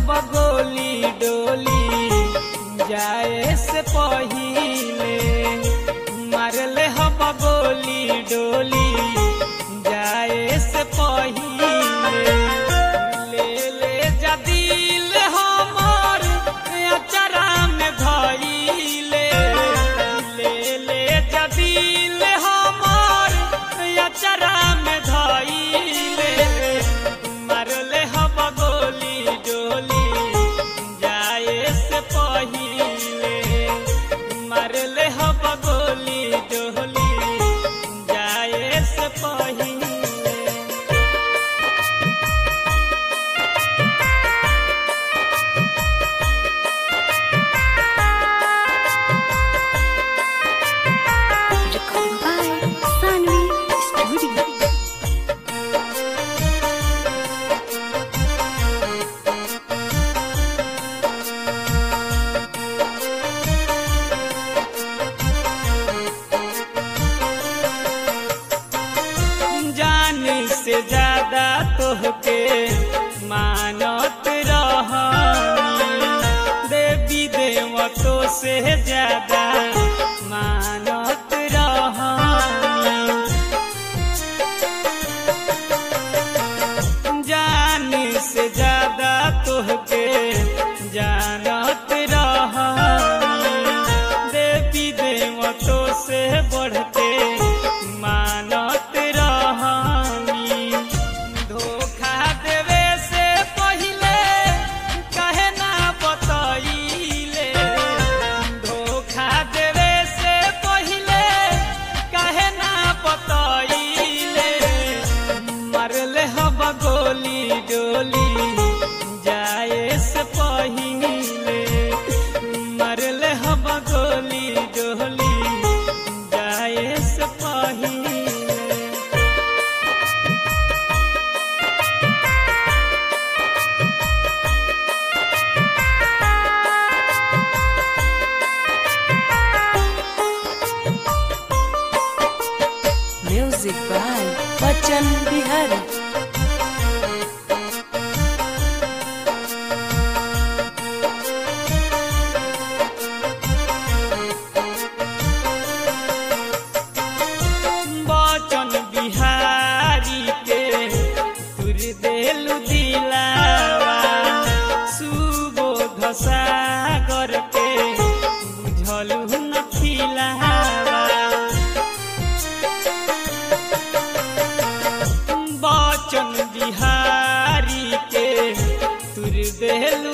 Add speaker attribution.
Speaker 1: हब गोली डोली जाए से पहिले मारले हब गोली डोली जाए से पहिले ले ले जदील हमर अचरा में धइले ले ले जदील हमर अचरा में धइले मारले हब गोली डोली जाए से पहिले मारले हब गोली डोली जाए से पहिले
Speaker 2: Recording by Sanvi Studio.
Speaker 1: जान से ज्यादा तोहके मानत रहनी देवी देवतो से ज्यादा मानत रहनी जान से ज्यादा तोहके जानत रहनी देवी देवतो से बढ़ते मानत रहनी धोखा देवे से पहिले कहे ना बतइले धोखा देवे से पहिले कहे ना बतइले मरले हब गोली डोली जाए से पहिले मरले हब गोली डोली जाए से पहिले
Speaker 3: Music by Bachchan Bihari.
Speaker 1: बचन बिहारी के तुर देलु दिलावा सुबोध सागर के बुझलु न खिलावा बचन बिहारी के तुर देल